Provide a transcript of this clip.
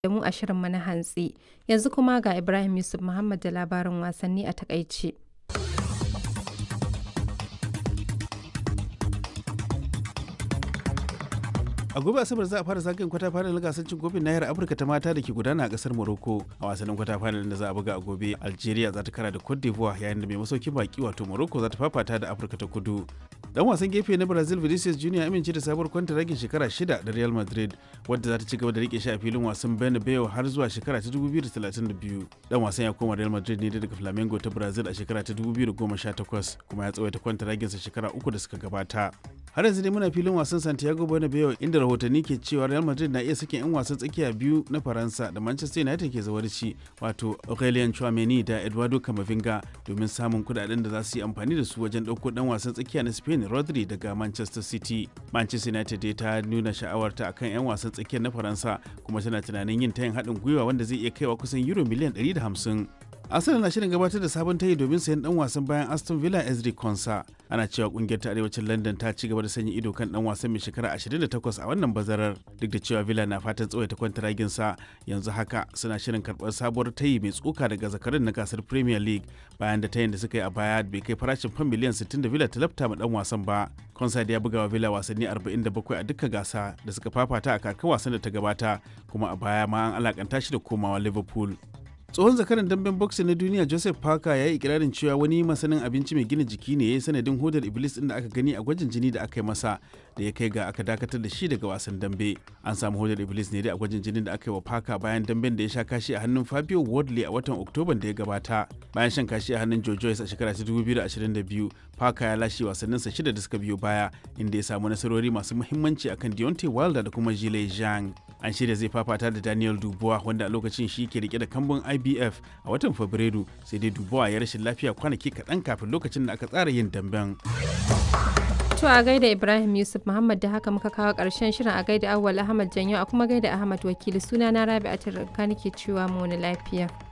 da mu a shirinmu na hantsi. Yanzu kuma ga Ibrahim Yusuf Muhammad da labarin wasanni a takaice. a gobe asabar za a fara zagayen kwata final gasar cin kofin nahiyar afirka ta mata da ke gudana a kasar morocco a wasannin kwata final da za a buga a gobe algeria za ta kara da cote d'ivoire yayin da mai masaukin baki wato morocco za ta fafata da afirka ta kudu dan wasan gefe na brazil vinicius junior amince da sabuwar kwantaragin shekara shida da real madrid wadda za ta ci gaba da rike shi a filin wasan bernabeu har zuwa shekara ta 2032 dan wasan ya koma real madrid ne daga flamengo ta brazil a shekara ta 2018 kuma ya tsawaita kwantaraginsa shekara uku da suka gabata har yanzu dai muna filin wasan santiago bernabeu inda rahotanni ke cewa real madrid na iya sakin 'yan wasan tsakiya biyu na faransa da manchester united ke zawarci wato aurelien chouameni da eduardo camavinga domin samun kudaden da za su yi amfani da su wajen ɗauko dan wasan tsakiya na spain rodri daga manchester city manchester united dai ta nuna sha'awarta akan 'yan wasan tsakiyar na faransa kuma tana tunanin yin tayin haɗin gwiwa wanda zai iya kaiwa kusan euro miliyan 150 Arsenal na shirin gabatar da sabon tayi domin sayan dan wasan bayan Aston Villa Ezri Konsa. Ana cewa kungiyar ta arewacin London ta ci gaba da sanya ido kan dan wasan mai shekara 28 a wannan bazarar duk da cewa Villa na fatan tsawaita kwantaragin sa yanzu haka suna shirin karɓar sabuwar tayi mai tsoka daga zakarin na gasar Premier League bayan da tayin da suka yi a baya bai kai farashin fam miliyan 60 da Villa ta lafta ma dan wasan ba. Konsa da ya buga wa Villa wasanni 47 a dukkan gasa da suka fafata a kakar wasan da ta gabata kuma a baya ma an alakanta shi da komawa Liverpool. tsohon zakaran damben boxing na duniya joseph parker ya yi ikirarin cewa wani masanin abinci mai gina jiki ne ya yi sanadin hodar iblis din da aka gani a gwajin jini da aka yi masa da ya kai ga aka dakatar da shi daga wasan dambe an samu hodar iblis ne dai a gwajin jinin da aka yi wa parker bayan damben da ya sha kashi a hannun fabio wardley a watan oktoban da ya gabata bayan shan kashi a hannun joe joyce a shekara ta 2022 parker ya lashe wasanninsa shida da suka biyo baya inda ya samu nasarori masu muhimmanci akan deontay wilder da kuma jile zhang an shirya zai fafata da daniel dubois wanda a lokacin shi ke rike da kambun ibf a watan fabrairu sai dai dubois ya rashin lafiya kwanaki kaɗan kafin lokacin da aka tsara yin damben To a gaida Ibrahim Yusuf Muhammad da haka muka kawo ƙarshen shirin a gaida Awwal Ahmad Janyo a kuma gaida Ahmad Wakili suna na Rabi'atul Ranka nake cewa mu wani lafiya.